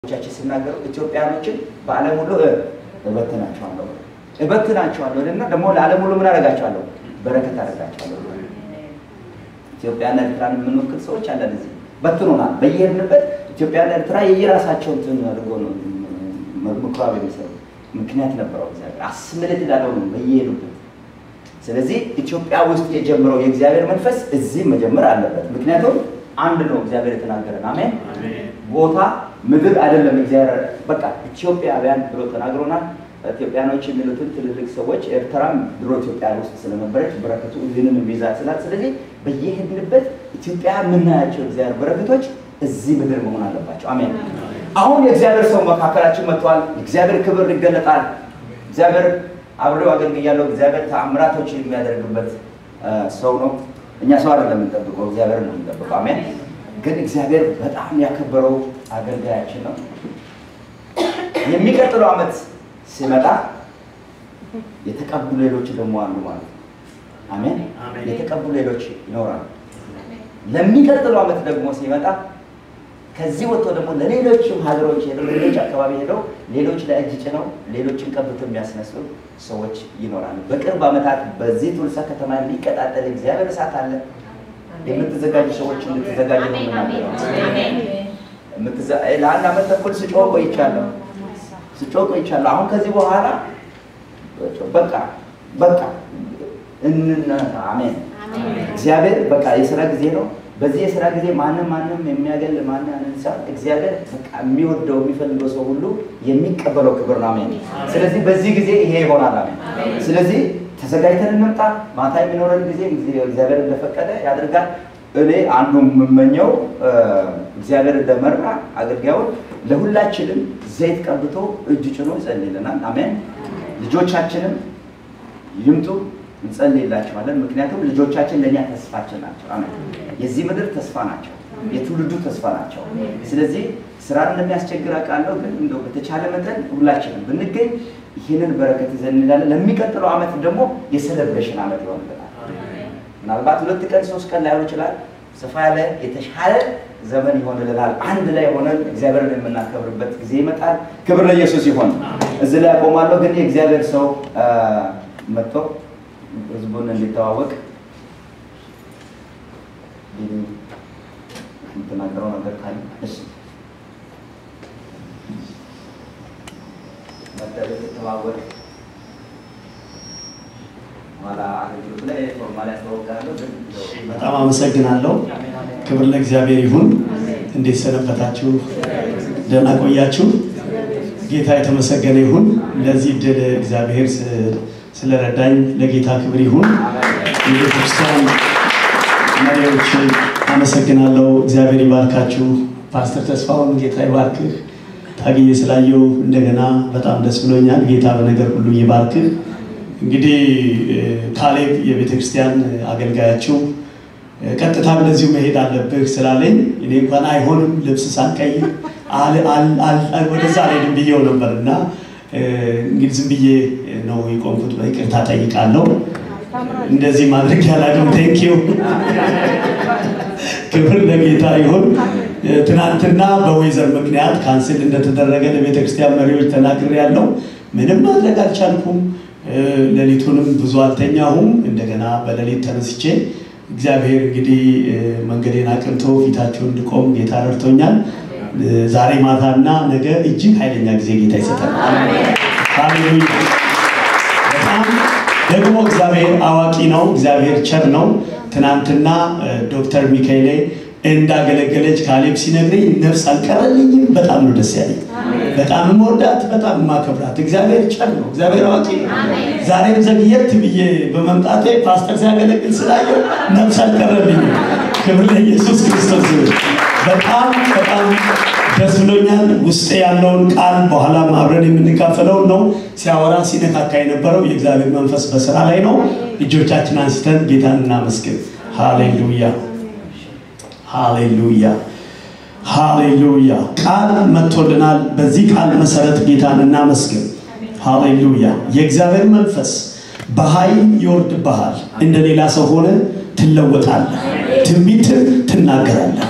ቻችን ሲናገሩ ኢትዮጵያኖችን በዓለም ሁሉ እበትናቸዋለሁ እበትናቸዋለሁ እና ደግሞ ለዓለም ሁሉ ምን አደርጋቸዋለሁ? በረከት አደርጋቸዋለሁ። ኢትዮጵያና ኤርትራን የምንወክል ሰዎች አለን። እዚህ በትኖናል። በየሄድንበት ኢትዮጵያና ኤርትራ የየራሳቸው እንትን አድርጎ ነው ምኩራብ የሚሰሩ ምክንያት ነበረው። እግዚአብሔር አስምልት ላለው ነው በየሄዱበት። ስለዚህ ኢትዮጵያ ውስጥ የጀመረው የእግዚአብሔር መንፈስ እዚህ መጀመር አለበት። ምክንያቱም አንድ ነው እግዚአብሔር የተናገረን። አሜን። ቦታ ምድር አይደለም። እግዚአብሔር በቃ ኢትዮጵያውያን ብሎ ተናግሮናል። ኢትዮጵያኖች የሚሉትን ትልልቅ ሰዎች ኤርትራም ድሮ ኢትዮጵያ ውስጥ ስለነበረች በረከቱ ይህንን ቪዛ ስላል። ስለዚህ በየሄድንበት ኢትዮጵያ የምናያቸው እግዚአብሔር በረከቶች እዚህ ምድር መሆን አለባቸው። አሜን። አሁን የእግዚአብሔር ሰው መካከላችን መጥቷል። የእግዚአብሔር ክብር ይገለጣል። እግዚአብሔር አብሬው አገልግያለሁ። እግዚአብሔር ተአምራቶች የሚያደርግበት ሰው ነው። እኛ ሰው አይደለም የምንጠብቀው፣ እግዚአብሔር ነው የምንጠብቀው። አሜን። ግን እግዚአብሔር በጣም ያከበረው አገልጋያችን ነው። የሚቀጥለው ዓመት ሲመጣ የተቀቡ ሌሎች ደግሞ አሉ ማለት ነው። አሜን። የተቀቡ ሌሎች ይኖራሉ። ለሚቀጥለው ዓመት ደግሞ ሲመጣ ከዚህ ወጥቶ ደግሞ ለሌሎችም ሀገሮች ሄደው ሌሎች አካባቢ ሄደው ሌሎች ለእጅ ጭነው ሌሎችን ቀብቶ የሚያስነሱ ሰዎች ይኖራሉ። በቅርብ ዓመታት በዚህ ቱልሳ ከተማ የሚቀጣጠል እግዚአብሔር እሳት አለ። የምትዘጋጁ ሰዎች እንድትዘጋጁ ነው የምናገረው። ለአንድ ዓመት ተኩል ስጮህ ቆይቻለሁ ስጮህ ቆይቻለሁ። አሁን ከዚህ በኋላ በቃ በቃ እንነ አሜን። እግዚአብሔር በቃ የስራ ጊዜ ነው። በዚህ የስራ ጊዜ ማንም ማንም የሚያገል ማን አንሳ እግዚአብሔር በቃ የሚወደው የሚፈልገው ሰው ሁሉ የሚቀበለው ክብር ነው። አሜን። ስለዚህ በዚህ ጊዜ ይሄ ይሆናል። አሜን። ስለዚህ ተዘጋጅተን እንምጣ። ማታ የሚኖረን ጊዜ እግዚአብሔር እንደፈቀደ ያደርጋል። እኔ አንዱ የምመኘው እግዚአብሔር እንደመራ አገልጋዩን ለሁላችንም ዘይት ቀብቶ እጅ ጭኖ ይጸልይልናል። አሜን። ልጆቻችንም ይምጡ እንጸልይላቸዋለን። ምክንያቱም ልጆቻችን ለእኛ ተስፋችን ናቸው። አሜን። የዚህ ምድር ተስፋ ናቸው። የትውልዱ ተስፋ ናቸው። ስለዚህ ስራ እንደሚያስቸግር አውቃለሁ፣ ግን እንደው በተቻለ መጠን ሁላችንም ብንገኝ ይህንን በረከት ይዘን እንላለን። ለሚቀጥለው ዓመት ደግሞ የሴሌብሬሽን ዓመት ይሆንልናል። ምናልባት ሁለት ቀን ሶስት ቀን ላይሆን ይችላል። ሰፋ ያለ የተሻለ ዘመን ይሆንልናል። አንድ ላይ ሆነን እግዚአብሔርን የምናከብርበት ጊዜ ይመጣል። ክብር ለኢየሱስ ይሆን። እዚህ ላይ አቆማለሁ። ግን የእግዚአብሔር ሰው መጥቶ ህዝቡን እንዲተዋወቅ የምትናገረው ነገር ካለ እሺ፣ ተዋወቅ በጣም አመሰግናለሁ። ክብር ለእግዚአብሔር ይሁን። እንዴት ሰነበታችሁ? ደህና ቆያችሁ? ጌታ የተመሰገነ ይሁን። ለዚህ ድል እግዚአብሔር ስለረዳኝ ለጌታ ክብር ይሁን። የቤተክርስቲያን መሪዎች አመሰግናለሁ። እግዚአብሔር ይባርካችሁ። ፓስተር ተስፋውን ጌታ ይባርክህ። ታግዬ ስላየው እንደገና በጣም ደስ ብሎኛል። ጌታ በነገር ሁሉ ይባርክህ። እንግዲህ ካሌብ የቤተ ክርስቲያን አገልጋያችሁ ቀጥታ ወደዚሁ መሄድ አለብህ ስላለኝ እኔ እንኳን አይሆንም ልብስ ሳንቀይር ወደዛ አልሄድም ብዬው ነበር እና እንግዲህ ዝም ብዬ ነው የቆምኩት። በይቅርታ ጠይቃለሁ። እንደዚህ ማድረግ ያላቅም ቴንኪው። ክብር ለጌታ ይሁን። ትናንትና በወይዘር ምክንያት ካንስል እንደተደረገ ለቤተ ክርስቲያን መሪዎች ተናግሬ ያለው ምንም ማድረግ አልቻልኩም። ሌሊቱንም ብዙ አልተኛሁም። እንደገና በሌሊት ተነስቼ እግዚአብሔር እንግዲህ መንገዴን አቅንቶ ፊታችሁ እንድቆም ጌታ ረድቶኛል። ዛሬ ማታና ነገ እጅግ ኃይለኛ ጊዜ ጌታ ይሰጠናል። ሃሌሉያ! በጣም ደግሞ እግዚአብሔር አዋቂ ነው። እግዚአብሔር ቸር ነው። ትናንትና ዶክተር ሚካኤሌ እንዳገለገለች ካሌብ ሲነግረኝ ነፍስ አልቀረልኝም። በጣም ነው ደስ ያለኝ። በጣም የምወዳት በጣም የማከብራት እግዚአብሔር ቸር ነው። እግዚአብሔር አዋቂ ነው። ዛሬም ዘግየት ብዬ በመምጣቴ ፓስተር ሲያገለግል ስላየው ነፍስ አልቀረልኝም። ክብር ለኢየሱስ ክርስቶስ ይሁን። በጣም በጣም ደስ ብሎኛል። ውስጤ ያለውን ቃል በኋላም አብረን የምንካፈለውን ነው ሲያወራ ሲነካካ የነበረው የእግዚአብሔር መንፈስ በስራ ላይ ነው። እጆቻችን አንስተን ጌታን እናመስግን። ሃሌሉያ ሃሌሉያ ሃሌሉያ። ቃል መጥቶልናል። በዚህ ቃል መሰረት ጌታን እናመስግን። ሃሌሉያ። የእግዚአብሔር መንፈስ በኃይል ይወርድብሃል። እንደ ሌላ ሰው ሆነ ትለወጣለህ። ትንቢትን ትናገራለህ።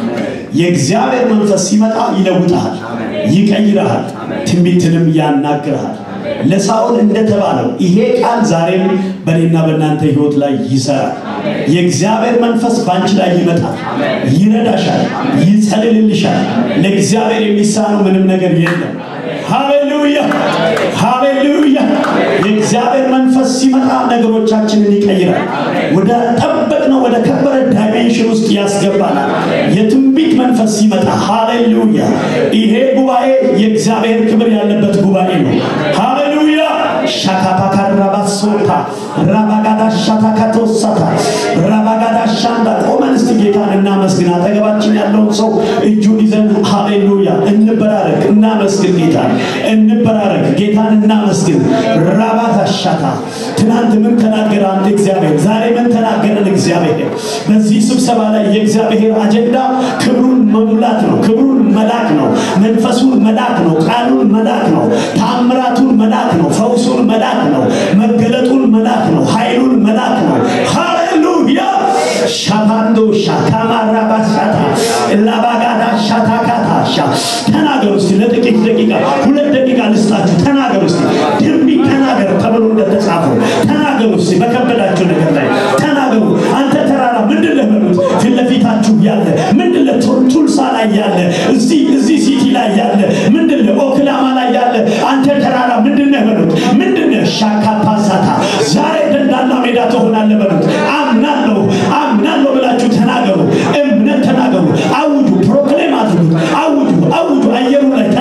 የእግዚአብሔር መንፈስ ሲመጣ ይለውጥሃል፣ ይቀይርሃል፣ ትንቢትንም ያናግርሃል። ለሳኦል እንደተባለው ይሄ ቃል ዛሬም በእኔና በእናንተ ህይወት ላይ ይሰራል። የእግዚአብሔር መንፈስ በአንቺ ላይ ይመጣል፣ ይረዳሻል፣ ይጸልልልሻል። ለእግዚአብሔር የሚሳነው ምንም ነገር የለም። ሃሌሉያ ሃሌሉያ። የእግዚአብሔር መንፈስ ሲመጣ ነገሮቻችንን ይቀይራል። ወደ ጠበቅነው ወደ ከበረ ዳይሜንሽን ውስጥ ያስገባናል። የትንቢት መንፈስ ሲመጣ ሃሌሉያ። ይሄ ጉባኤ የእግዚአብሔር ክብር ያለበት ጉባኤ ነው። ሃሌሉያ ሻካፓካ ራባሶታ ራባጋዳ ሻታካቶሳታ ራባጋዳ ሻንዳ ቆመን እስቲ ጌታን እናመስግን። አጠገባችን ያለውን ሰው እጁን ይዘን ሃሌሉያ እንበራረክ፣ እናመስግን ጌታን እንበራረክ፣ ጌታን እናመስግን። ራባታ ሻታ ትናንት ምን ተናገረ አንድ እግዚአብሔር? ዛሬ ምን ተናገረን እግዚአብሔር? በዚህ ስብሰባ ላይ የእግዚአብሔር አጀንዳ ክብሩን መሙላት ነው። ክብሩን መላክ ነው። መንፈሱን መላክ ነው። ቃሉን መላክ ነው። ታምራቱን መላክ ነው። ፈውሱን መላክ ነው። መገለጡን መላክ ነው። ኃይሉን መላክ ነው። ሃሌሉያ ሻታንዶ ሻታማራ ባሻታ ላባጋዳ ሻታካታ ሻ ተናገሩ እስቲ ለጥቂት ደቂቃ ሁለት ደቂቃ ልስጣችሁ። ተናገሩ እስቲ ትንቢት ተናገር ተብሎ እንደተጻፈው ተናገሩ እስቲ በከበዳችሁ ነገር ላይ ተናገሩ። አንተ ተራራ ምንድን ነህ በሉት። ፊት ለፊታችሁ ያለ ምንድን ነህ? ቱልሳ ላይ ያለ እዚህ እዚህ ሲቲ ላይ ያለ ምንድን ነህ? ኦክላማ ላይ ያለ አንተ ተራራ ምንድን ነህ በሉት። ምንድን ነህ? ሻካ ፓሳታ ዛሬ ደንዳና ሜዳ ትሆናለህ በሉት። አምናለሁ አምናለሁ ብላችሁ ተናገሩ። እምነት ተናገሩ። አውጁ፣ ፕሮክሌም አድርጉ። አውጁ አውጁ። አየሩ ላይ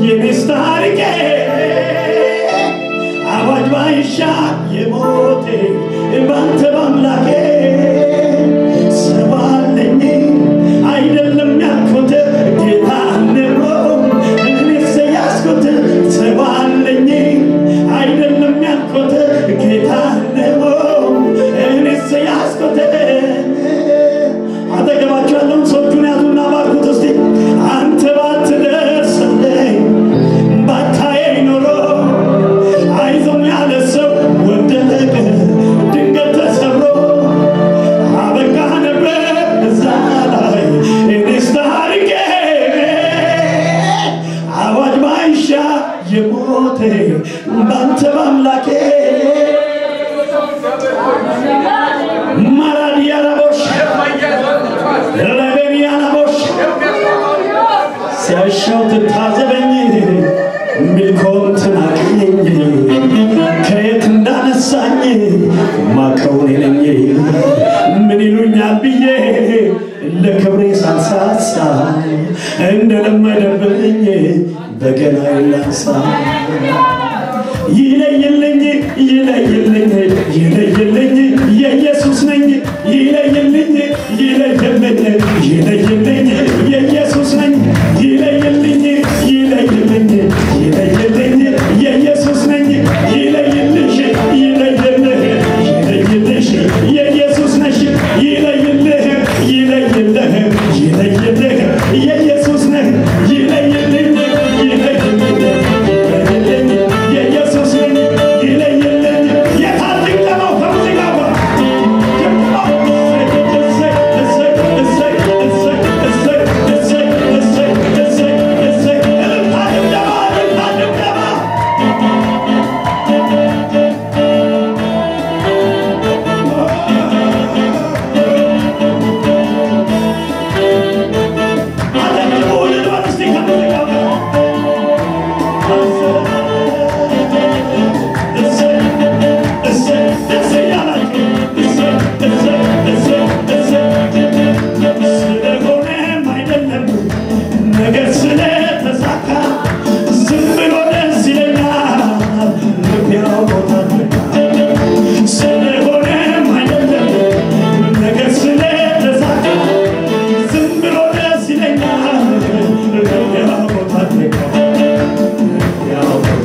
የኔስ ታሪኬ አዋጅ ባይሻር የሞቴ ባንተ ባምላኬ ሰባለኝ አይደለም ያልኩት ጌታ ነው እኔስ ያስኩት ሰባለኝ አይደለም ያልኩት ጌታ ነው እኔስ ያስኩት አጠገባቸው ያለውን ሰዎቹን ያዙና ባርኩት እስቲ አንተ ባትደርስልኝ ባታየኝ ኖሮ አይዞኝ ያለ ሰው ወደቀ ድንገት ተሰብሮ አበቃ ነበር እዛ ላይ እኔስ ታሪኬ አዋጅ ባይሻ የሞቴ ባንተ ባምላኬ ማራዲያራቦሽ ረበኒያናቦሽ ሲያሻው ትታዘበኝ ሚልኮን ትናቅኝ ከየት እንዳነሳኝ ማቀውን ነኝ ምን ይሉኛል ብዬ ለክብሬ ሳንሳሳ እንደለመደብኝ በገና ይላንሳ ይለይልኝ ይለይልኝ ይለይልኝ የኢየሱስ ነኝ ይለይልኝ ይለይልኝ ይለይልኝ የኢየሱስ ነኝ ይለይልኝ ይለይልኝ ይለይልኝ የኢየሱስ ነኝ ይለይልሽ ይለይልህ ይለይልሽ የኢየሱስ ነሽ ይለይልህ ይለይልህ ይለይልህ የኢየሱስ ነህ ይለይልኝ ይለይልኝ ይለይልኝ የኢየሱስ ነኝ ይለይልኝ የታል ድንገማው ከሙዚቃ ጋር ስለሆነም አይደለም ነገር ስለተሳካ ዝም ብሎ ደስ ይለኛል ምክንያው ቦታ ስለሆነም አይደለም ነገር ስለተሳካ ዝም ብሎ ደስ ይለኛል ምክንያው ቦታ ምክንያው ቦታ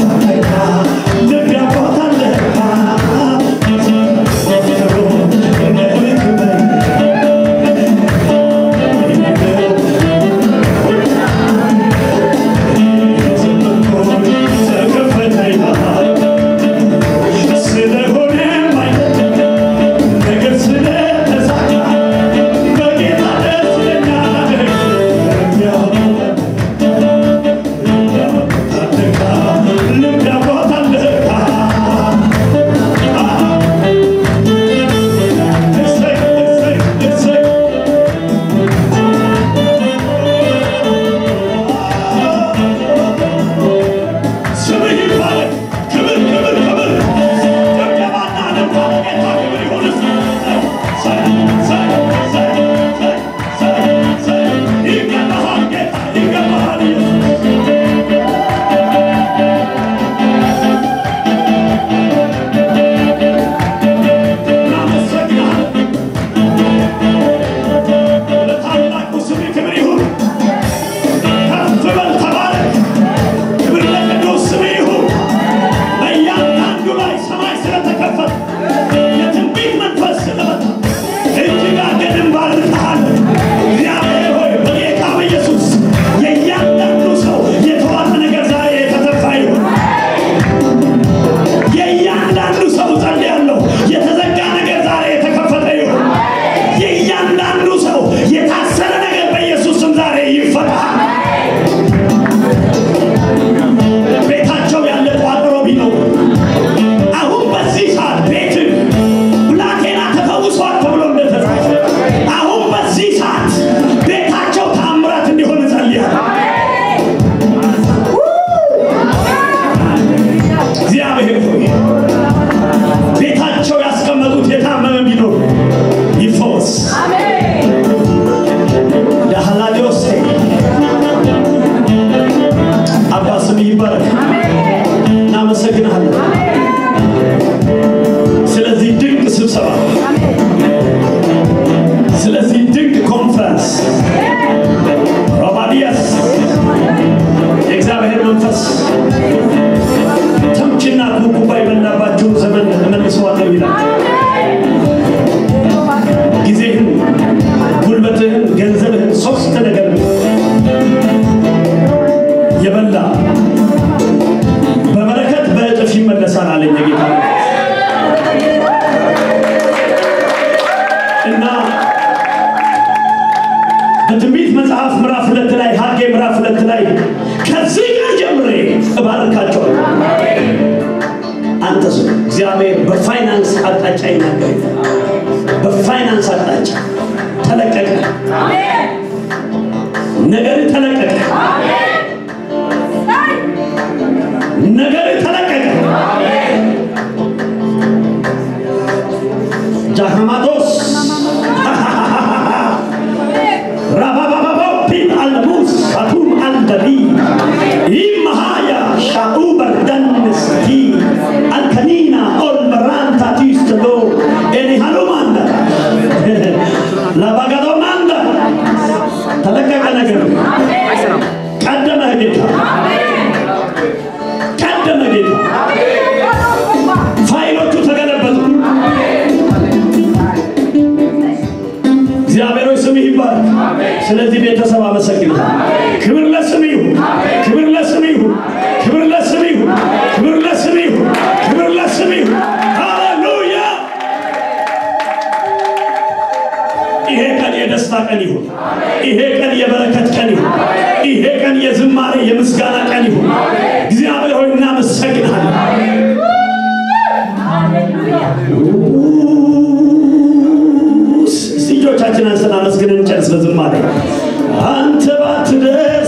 ይባረክ። እናመሰግናለን ስለዚህ ድንቅ ስብሰባ፣ ስለዚህ ድንቅ ኮንፈረንስ ሮባዲያስ የእግዚአብሔር መንፈስ ተምችና ኩብኩባ የበላባቸውን ዘመን እመልሰዋለሁ ይላል። ጊዜህን፣ ጉልበትህን፣ ገንዘብህን ሶስት ነገር የበላ በበረከት በእጥፍ ይመለሳል አለኝ የጌታ እና በትንቢት መጽሐፍ ምዕራፍ ሁለት ላይ ሐጌ ምዕራፍ ሁለት ላይ ከዚህ ቀን ጀምሬ እባርካቸዋለሁ። አንተ ሰው እግዚአብሔር በፋይናንስ አቅጣጫ ይናገር። በፋይናንስ አቅጣጫ ተለቀቀ፣ ነገር ተለቀቀ፣ ነገር ተለቀቀ። ጃህማቶስ rababababoppin almus atum aldali imahaya sha'u bardannesti alkanina ol baranta tistado eni halumanda labagadonanda ተለቀቀ ነገር ቀደመ ጌታ ቀደመ ጌታ ፋይሎቹ ተገለበጡ እግዚአብሔር ሆይ ስምህ ይባረክ። ስለዚህ ቤተሰብ አመሰግናለሁ። ክብር ለስምህ ይሁን፣ ክብር ለስምህ ይሁን፣ ክብር ለስምህ ይሁን፣ ክብር ለስምህ ይሁን፣ ክብር ለስምህ ይሁን። ሃሌሉያ! ይሄ ቀን የደስታ ቀን ይሁን። ይሄ ቀን የበረከት ቀን ይሁን። ይሄ ቀን የዝማሬ የምስጋና ቀን ይሁን። እግዚአብሔር ሆይ እናመሰግናለን። እስቲ እጆቻችን አንስተን አመስግነን እንጨርስ በዝማሬ አንተ ባትደርስ